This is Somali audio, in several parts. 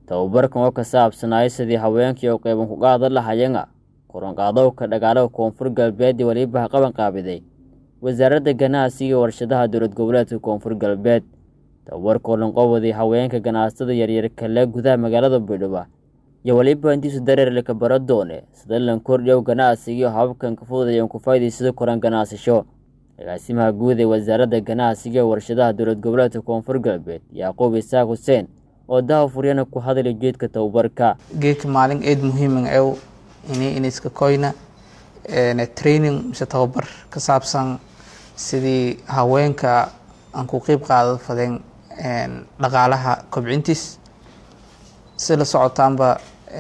tababarkan oo ka saabsanaya sidii haweenkii oo qeyban ku qaadan lahayeen koronqaadowka dhagaalaha koonfur galbeed iyo weliba qaban qaabiday wasaaradda ganacsiga iyo warshadaha dowlad goboleedka koonfur galbeed tababarkoo lanqowaday haweenka ganacsatada yaryar kale gudaha magaalada baydhabo iyo weliba intiisu dareerle ka bara doone sida lan kordhiyow ganacsiga iyo hababkan ka fududayan ku faa'iidaysado koran ganacsasho agaasimaha guud ee wasaaradda ganacsiga iyo warshadaha dowlad goboleedka koonfur galbeed yacquub isaaq xuseen oo daha furyana ku hadlay ujeedka tababarka geedka maalin eed muhiiman ew ini iniska koyna training mise tababar ka saabsan sidii haweenka aan ku qeyb qaada fadeen dhaqaalaha kobcintiis si la socotaanba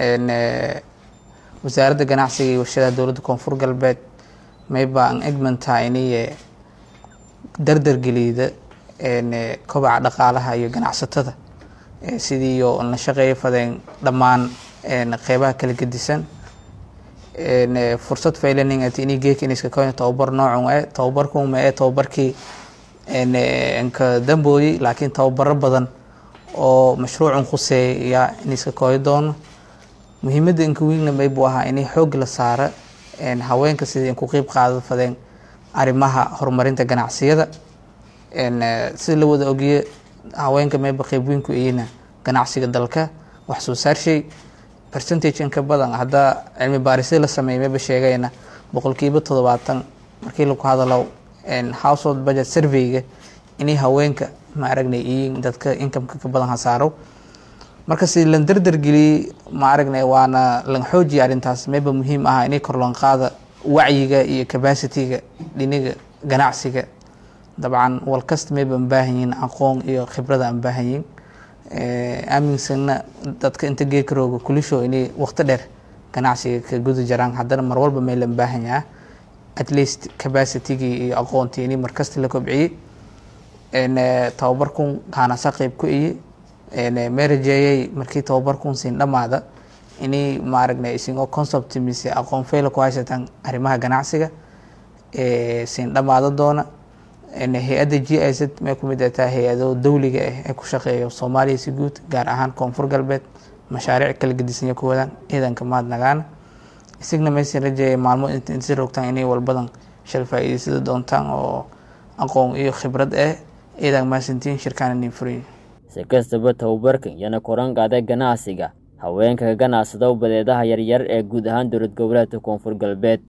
wasaaradda ganacsiga iyo warshadaha dowladda koonfur galbeed mayba aan egmantaa iniye dardar geliyda kobaca dhaqaalaha iyo ganacsatada sidii iyo la shaqeeya fadeen dhammaan qeybaha kala gedisan fursad faylaning at ini geeka iniska koyna tababar noocun e tababarkuma ee tababarkii nka dambooyey laakiin tababaro badan oo mashruucun khuseeya iniska koyo doono muhiimadda inka wiigna may buu ahaa inay xoog la saara haweenka sidii ku qeyb qaada fadeen arrimaha horumarinta ganacsiyada sida la wada ogiye haweenka mayba qeyb weyn ku iyina ganacsiga dalka wax soo saarshay percentage inka badan haddaa cilmi baarisya la sameeyay mayba sheegayna boqolkiiba toddobaatan markii lagu hadalo household budget surveyga inay haweenka ma aragnay iyiin dadka incomeka ka badan hasaaro marka si lan dardar geliyey ma aragnay waana lan xoojiya arrintaas mayba muhiim ah inay korloon qaada wacyiga iyo capacityga dhiniga ganacsiga dabcan walkasta mayba aan baahan yihiin aqoon iyo khibrada aan baahan yihiin aaminsanna dadka inta geedka rooga kulisho inay waqti dheer ganacsiga ka guda jaraan haddana mar walba may lan baahan yaha at least capacitygii iyo aqoontii inay markasta la kobciyey tababarkun kaanasa qeyb ku iye marajeeyay markii tababarkun siin dhamaada inay maaragna isingoo concept mise aqoon fayla ku haysataan arrimaha ganacsiga siin dhamaada doona hay-adda g i z may kumid ataa hay-ado dawliga ah ee ku shaqeeya soomaaliya si guud gaar ahaan koonfur galbeed mashaariic kala gedisanya ku wadaan ciidanka mahadnagaana isagna maysan rajeeya maalmo insi rogtaan inay walbadan shal faa-iidaysada doontaan oo aqoon iyo khibrad ah ciidan maasantiin shirkaan inin furayn si kastaba tababarkan yana koran qaada ganacsiga haweenka ka ganacsada badeedaha yaryar ee guud ahaan dowlad goboleedka koonfur galbeed